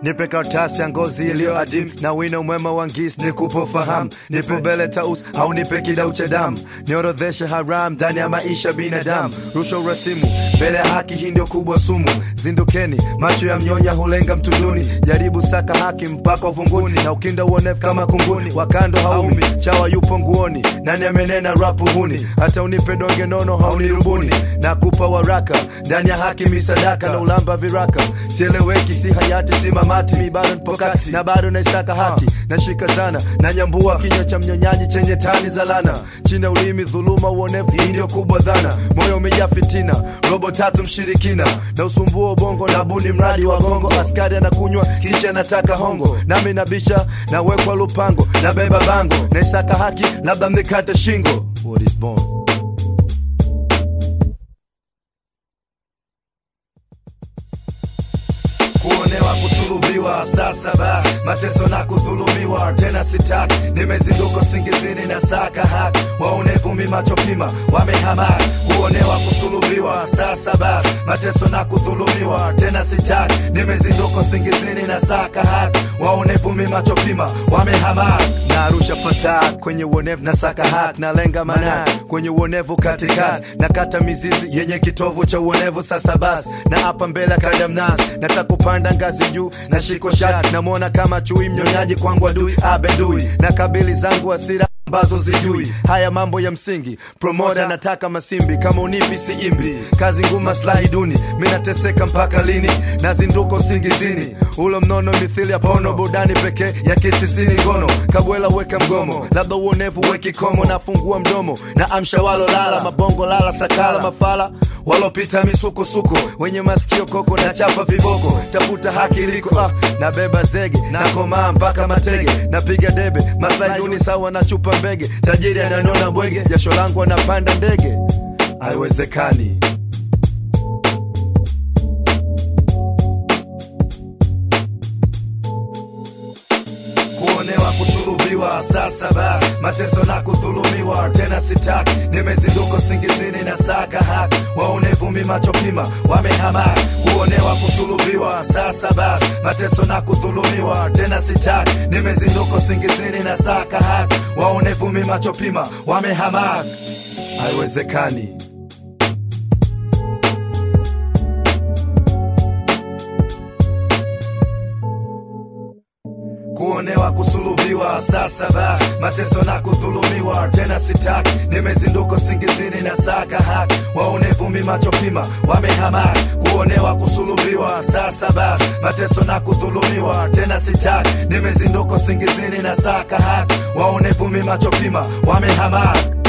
nipe karatasi ya ngozi iliyo adim na wino mwema wa ngisi nikupo fahamu nipe mbele taus au nipe kidau cha damu niorodheshe haram ndani ya maisha binadamu rushwa urasimu mbele ya haki hii ndio kubwa sumu zindukeni macho ya mnyonya hulenga mtunduni jaribu saka haki mpaka uvunguni na ukinda uonevu kama kunguni wakando haumi chawa yupo nguoni nani amenena rapu huni hata unipe donge nono haunirubuni na kupa waraka ndani ya haki misadaka na ulamba viraka sieleweki si hayati si mamati mi bado nipokati na bado naisaka haki nashika zana na nyambua kinywa cha mnyonyaji chenye tani za lana chini ya ulimi dhuluma uonevu hii ndio kubwa dhana moyo umejaa fitina robo tatu mshirikina na usumbua ubongo na buni mradi wa gongo askari anakunywa kisha anataka hongo nami nabisha nawekwa lupango na beba bango naisaka haki labda mnikate shingo What is born? kuonewa kusulubiwa sasa basi mateso na kudhulumiwa tena sitaki nimezinduka singizini na saka haki waonevu mimachopima wamehamaki kuonewa kusulubiwa sasa basi mateso na kudhulumiwa tena sitaki nimezinduka singizini na saka haki waonevu mimachopima wamehamaki narusha fatak kwenye uonevu na saka haki nalenga manaki kwenye uonevu katikati nakata mizizi yenye kitovu cha uonevu sasa basi na hapa mbele kadamnasi nataka kupanda ngazi juu na shiko shati namwona kama chui mnyonyaji kwangu adui abedui na kabili zangu hasira ambazo zijui haya mambo ya msingi promoda nataka masimbi kama unipi siimbi kazi ngumu maslahi duni minateseka mpaka lini nazinduka usingizini ulo mnono mithili ya pono burudani pekee ya kisisini ngono kabwela weka mgomo labda uonevu weki komo nafungua mdomo na amsha walo lala mabongo lala sakala mafala walopita misukosuko wenye masikio koko na chapa viboko tafuta haki liko ah, nabeba zege nakomaa mpaka matege napiga debe masaiduni sawa na chupa mbege tajiri ananona bwege jasho langu anapanda ndege haiwezekani kuonewa kusulubiwa sasa basi mateso na kudhulumiwa tena sitaki nimezinduka singizini na saka haki waonevu mimachopima wamehamaki kuonewa kusulubiwa sasa basi mateso na kudhulumiwa tena sitaki nimezinduka singizini na saka haki waonevu mimachopima wamehamaki haiwezekani kuonewa kusulubiwa sasa basi mateso na kudhulumiwa tena sitaki nimezinduka singizini na saka haki waonevu mimachopima wamehamaki kuonewa kusulubiwa sasa basi mateso na kudhulumiwa tena sitaki nimezinduka singizini na saka haki waonevu mimachopima wamehamaki